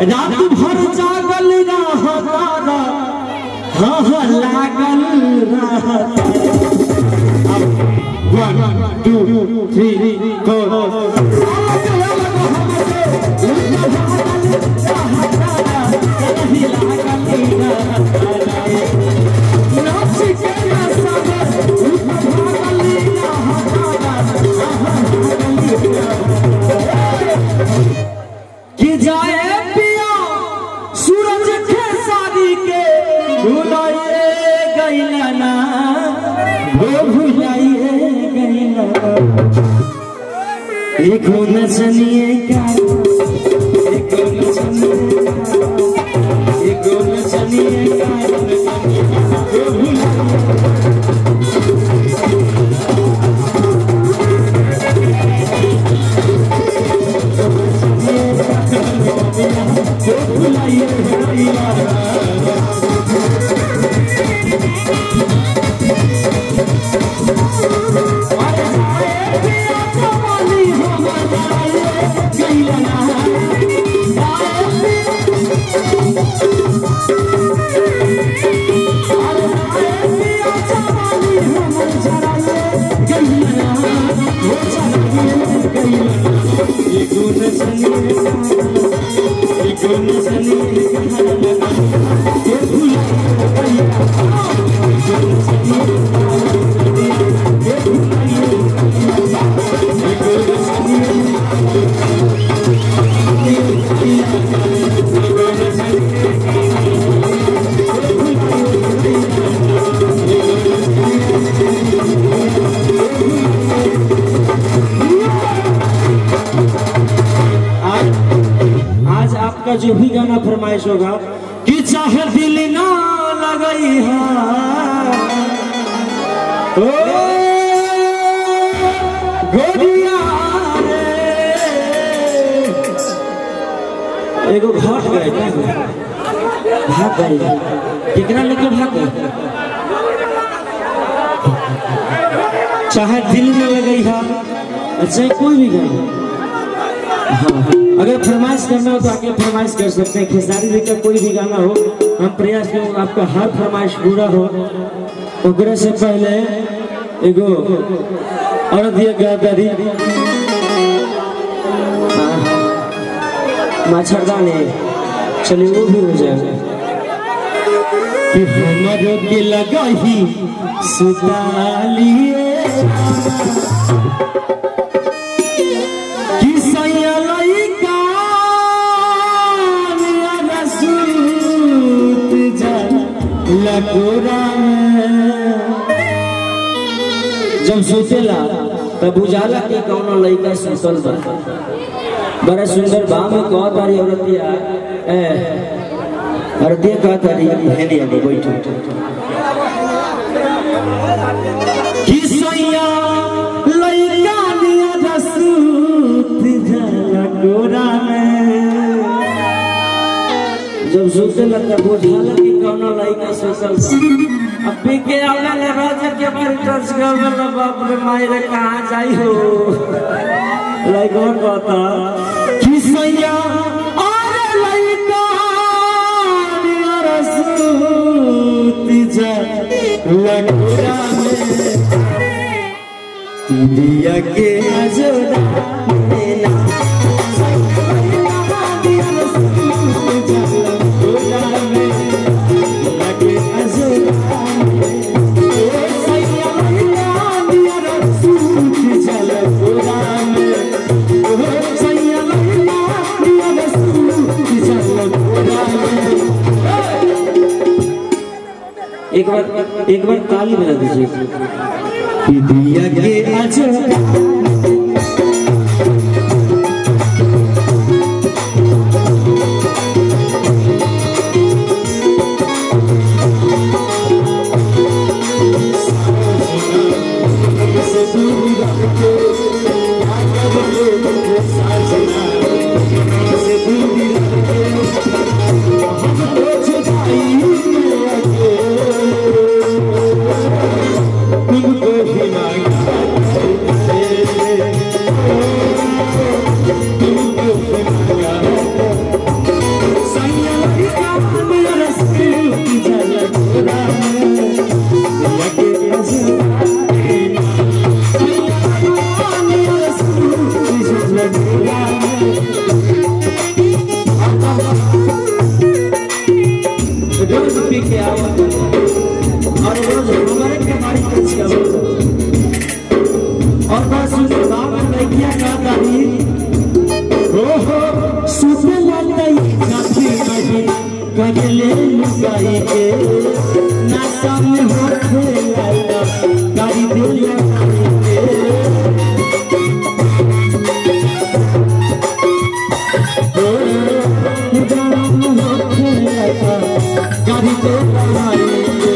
रात भर जागल रहता हाँ हाँ लागल रहता वन टू थ्री फोर कि जाए पिया सूरज के शादी के भुलाइए गईला ना वो भुलाइए गईला एक न सनिए का एक न सनिए का एक न सनिए का वो भुलाइए वो भुलाइए गईला आज आज आपका जो भी गाना फरमाइश होगा कि चाहे दिल ना लगई है ओ गोरिया रे एगो घट गए क्या हुआ? भाग गए केकरा लेके भाग गए चाहे दिल में लगई है अच्छा कोई भी गाना हाँ, अगर फरमाइश करना हो तो आके फरमाइश कर सकते हैं खेसारी जी का कोई भी गाना हो हम प्रयास करें आपका हर फरमाइश पूरा हो ओकरे से पहले एगो और दिया गया दादी मच्छरदानी चलिए वो भी हो जाएगा कि हमरो के लगा ही सुतालिए कि सैया लइका मेरा रसूत जा लकोरा में जब सुतेला तब बुझाला कि कौनो लइका सुतल बा बड़ा सुंदर बा में कह तारी औरतिया ए औरतिया कह तारी हेनी आगे बैठो कि सैया लइका निया रसूत जा लकोरा में जब सुते लगता बुझाला कि कौनो लइका सुतल बा। अब पी के आवला ले राजा के बारी टच गल बाप रे माई रे कहाँ जाई हो लइका कहता कि सैया अरे लइका निया रसूत जा लकोरा में दिया के अजरा मेला एक बार एक बार ताली बजा दीजिए कि दिया के अजरा तुमको ही मांगा मेरा रसूल चल गोरा लगे अजूरा मेरा रसूल चल गोरा रोज पी के आवत और रोज हमारे के बारी पे छियावत और बस उस गाँव में लड़कियां का गाड़ी हो हो सुबह लड़ाई जाती नहीं गजले लुगाई के ना सामने हो खेला गाड़ी दे लगाई के गाड़ी दे लगाई के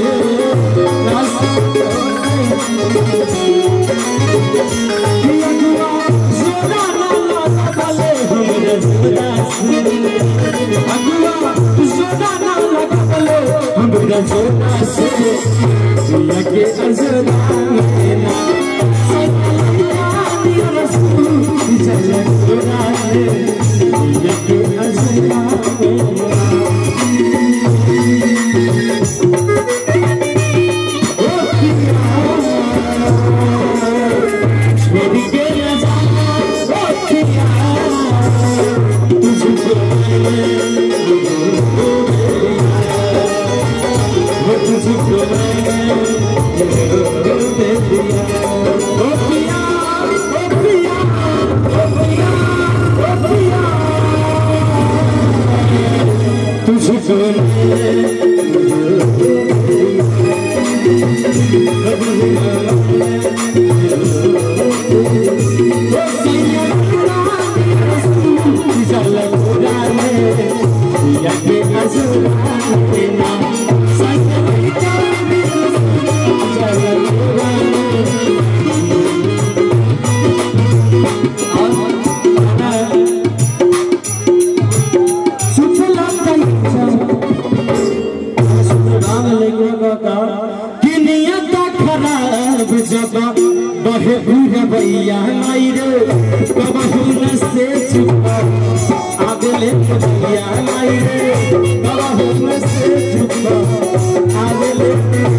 बहे बुढ़ भैया नाई रे कबहू न से चुपा आगले भैया नाई रे कबहू न से चुपा आगले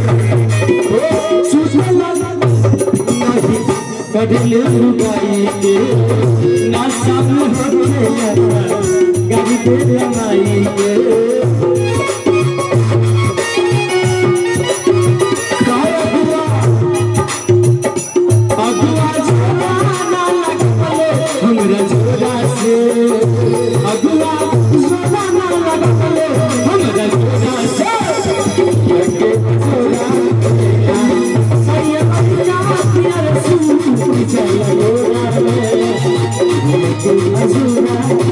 ओ सुसला नहीं कदले लुगाई के ना सब होते गाड़ी दे रमाई के अगुआ छोड़ा ना लगले हमरा छोड़ा से अगुआ छोड़ा ना लगले हमरा छोड़ा से लगे छोड़ा सैया अगुआ पिया रसूल चल गोरा में लेके अजूरा